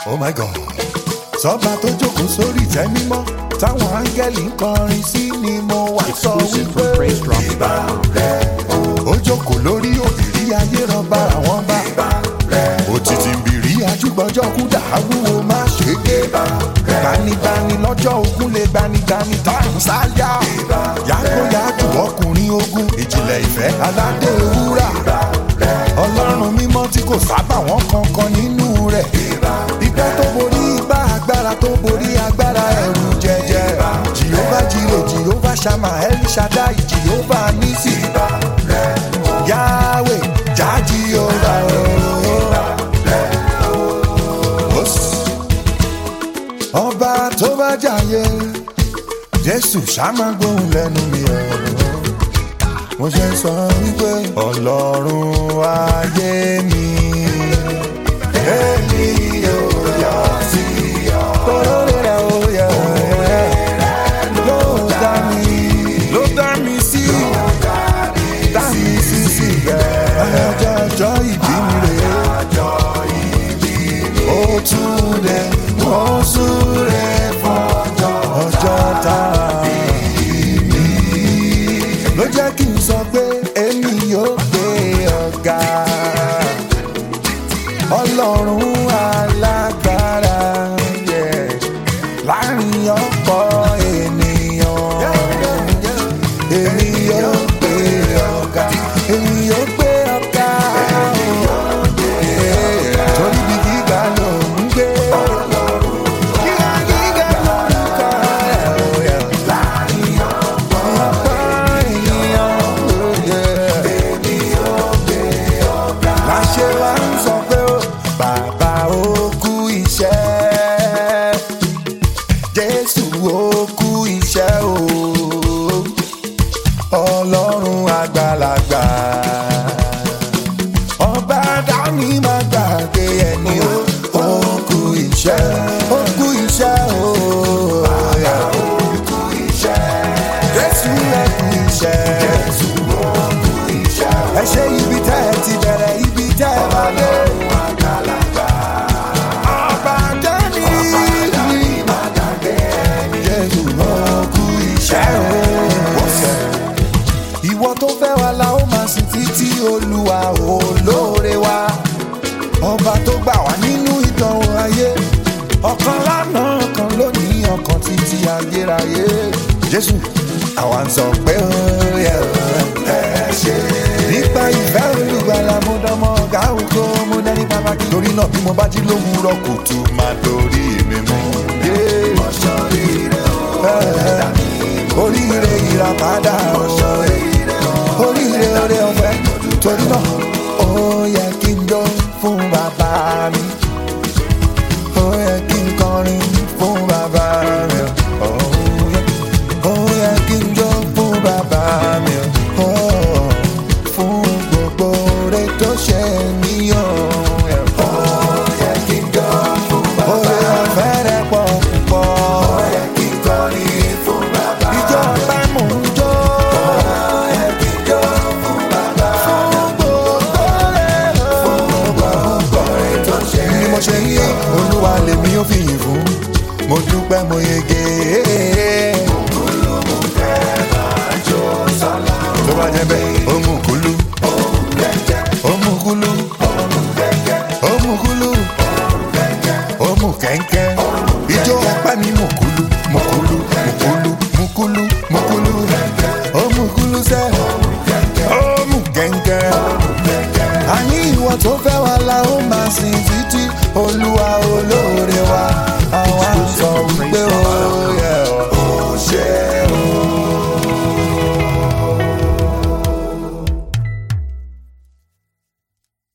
oh my god sọba tó jókòó sórí ìtẹ́ mímọ́ táwọn áńgẹ́lì ń kọrin sí ni mo wá sọ Exclusive from wípé PraiseDrop.com. ó jókòó lórí òbírí ayé rọba àwọn bá òtítì bìrí ajúgbọ́jọ́ kú dàáwúwo má ṣe gé gbanibani lọ́jọ́ ogun lè gbanigani táwọn sáyà yàgòyàgò ọkùnrin ogun ìjìnlẹ̀ ìfẹ́ aládé wúrà ọlọ́run mímọ́ tí kò sábà wọ́n kankan nínú rẹ̀ ìgbà tó borí igbá agbára tó borí agbára ẹ̀rù jẹjẹ jehova jire jehova shama el shaddai jehova nisi yahweh já jehova ooo ọba tó bá jàyè jésù ṣàmà gbóhùn lẹ́nu mi ọ̀rọ̀ mo ṣe ń sọ wípé ọlọ́run ayé mi èmi yóò yọ sí ọ. Oore rẹ̀ ó yẹ ló dá mi ló dá mi sí dá mi sí síbẹ̀. ọjọ́ ọjọ́ ìbí mi rè é ó tún lẹ̀ ó súre fún ọjọ́ tá a bí ló jẹ́ kí n sọ pé èmi yóò gbé ọ̀gá ọlọ́run alágbára yeah. láàrin ọ̀pọ̀ ènìyàn èmi yóò gbé ọ̀gá èmi yóò gbé ọ̀gá yeah. torí bí gíga ló ń gbé gíga gíga lórúkọ rẹ̀ oh, yeah. láàrin ọ̀pọ̀ ènìyàn oh, yeah láṣẹ wa ń sọ pé ó bàbá ó kú iṣẹ́ jésù ó kú iṣẹ́ o ọlọ́run àgbàlagbà ọba dání má gbàgbé ẹni ó ó kú iṣẹ́ ó kú iṣẹ́ o bàbá ó kú iṣẹ́ jésù ó kú iṣẹ́ jésù ó kú iṣẹ́ ẹ ṣe ibi tẹ́ ẹ ti bẹ̀rẹ̀ ibi tẹ́ ẹ bá dé. ọba dání má gbàgbé ẹni jésù ó kú iṣẹ́ o ìwọ tó fẹ́ wa la ó máa sìn títí olúwa olóore wa ọba tó gbà wá nínú ìdánwò ayé ọ̀kan lánàá ọ̀kan lónìí ọ̀kan títí ayérayé jésù àwa ń sọ pé ó yẹ ẹ ṣe. nípa ìfẹ́ olùgbàlà mo dánmọ́ ọ̀gá ògo mo dání pàtàkì torí náà bí mo bá jí lówùúrọ̀ kùtù máa dorí mi mú. ọ̀ṣọ́ ire o oríire ìràpadà oríire oore ọ̀fẹ́ torí náà ó yẹ kí n jó fún bàbá mi ó yẹ kí n kọrin fún bàbá mi ó yẹ ó yẹ kí n jó fún bàbá mi ó fún gbogbo rẹ tó ṣe mí ó yẹ kí n jó fún bàbá mi oore ọ̀fẹ́ rẹ pọ̀ púpọ̀ ó yẹ kí n kọrin fún bàbá mi ìjọ ọpẹ́ mò ń jó ó yẹ kí n jó fún bàbá mi fún gbogbo rẹ fún gbogbo rẹ tó ṣe mí. ni mo ṣe yí olúwa lèmi ó fi yìn fún mo dúpẹ́ mo yege. tó bá jẹ́ bẹ́ẹ̀ ó mú kúlú ó mú kúlú ó mú kúlú ó mú kẹ́ńkẹ́ ijó ọpẹ́ mi mú kúlú mú kúlú mú kúlú mú kúlú